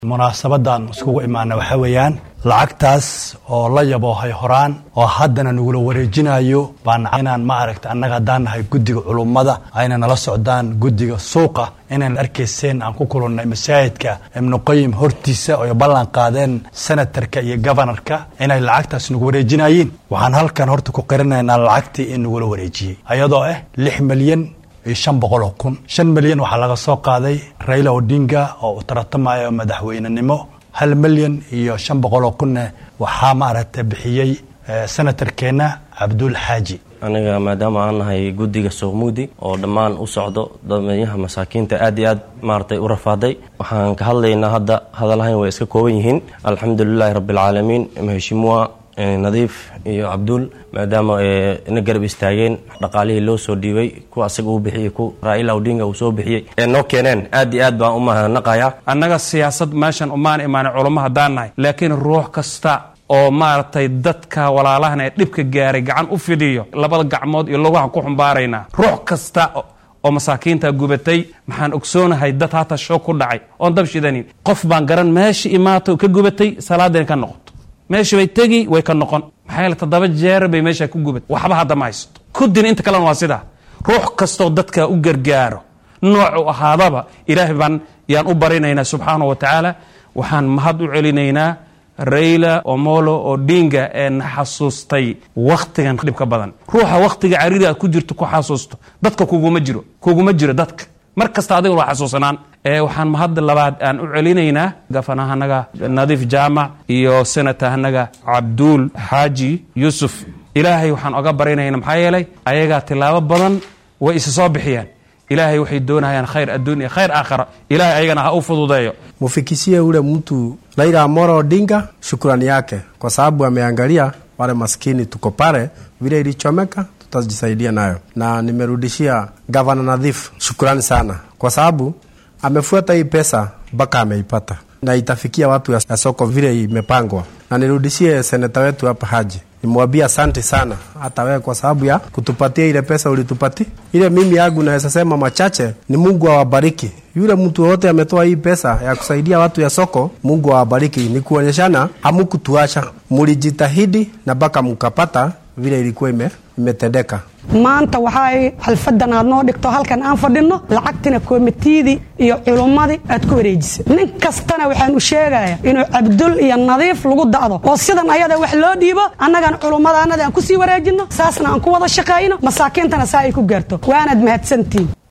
munaasabadan iskugu imaana waxaa weeyaan lacagtaas oo la yaboohay horaan oo haddana nagula wareejinayo baan inaan ma aragta annaga haddaan nahay guddiga culummada ayna nala socdaan guddiga suuqa inaan arkayseen aan ku kulannay masaajidka ibnuqayim hortiisa oy ballan qaadeen senatarka iyo gobanarka inay lacagtaas nagu wareejinayeen waxaan halkan horta ku qirinaynaa lacagtii in nagula wareejiyey ayadoo ah lix milyan iyo shan boqol oo kun shan milyan waxaa laga soo qaaday raila odinga oo u tartamayo madaxweynenimo hal milyan iyo shan boqol oo kunne waxaa maaragta bixiyey senatarkeenna cabdul xaaji aniga maadaama aan nahay guddiga suuqmugdi oo dhammaan u socdo dadweynaha masaakiinta aad iyo aad maaragtay u rafaaday waxaan ka hadlaynaa hadda hadalhayn way iska kooban yihiin alxamdulilaahi rabbialcaalamiin maheshimua nadiif iyo cabduul maadaama na garab istaageen dhaqaalihii loo soo dhiibay kuwa asaga uu bixiyey ku raa'ila odinga uu soo bixiyey ee noo keeneen aad iyo aad baan u mahadnaqayaa annaga siyaasad meeshan umaan imaanay culummo haddaan nahay laakiin ruux kasta oo maaragtay dadka walaalahan ee dhibka gaaray gacan u fidhiyo labada gacmood iyo lugahan ku xumbaaraynaa ruux kasta oo masaakiinta gubatay maxaan ogsoonahay dad hata shoog ku dhacay oon dab shidanin qof baan garan meesha imaato ka gubatay salaadeen ka noqoto meesha bay tegi way ka noqon maxaa yeele toddoba jeer bay meesha ku gubat waxba hadda ma haysto kudin inta kalena waa sidaa ruux kastoo dadka u gargaaro noocu ahaadaba ilaahay baan yaan u barinaynaa subxaana wa tacaala waxaan mahad u celinaynaa rayla omolo odinga ee na xasuustay wakhtigan dhibka badan ruuxa wakhtiga cariri aad ku jirto ku xasuusto dadka kuguma jiro kuguma jiro dadka mar kasta adiga waa xasuusanaan waxaan mahadda labaad aan u celinaynaa gafanahanaga nadiif jaamac iyo senatahanaga cabduul xaaji yuusuf ilaahay waxaan oga barinayna maxaa yeelay ayagaa tilaabo badan way isa soo bixiyeen ilaahay waxay doonayaan khayr adduun iyo khayr aakhara ilahay ayagana ha u fududeeyo mufikisie ule mtu Raila Amolo Odinga shukrani yake kwa sababu ameangalia wale maskini tuko pale, vile ilichomeka tutajisaidia nayo, na nimerudishia gavana Nadhif shukrani sana kwa sababu amefuata hii pesa mpaka ameipata na itafikia watu ya soko vile imepangwa, na nirudishie seneta wetu hapa Haji nimwambia asante sana hata wewe kwa sababu ya kutupatia ile pesa ulitupati ile. Mimi yangu naweza sema machache ni Mungu awabariki yule mtu wote ametoa hii pesa ya kusaidia watu ya soko. Mungu awabariki, ni kuonyeshana hamukutuacha, mulijitahidi na mpaka mukapata vile ilikuwa ime imetendeka. maanta waxay xalfadan aad noo dhigto halkan aan fadhino lacagtina komitiyadii iyo culummadii aad ku wareejisay nin kastana waxaan u sheegaya inuu cabdul iyo nadiif lagu da'do oo sidan ayada wax loo dhiibo annagan culummadaanada aan kusii wareejino saasna aan ku wada shaqayno masaakiintana saa ay ku gaarto waanaad mahadsantihin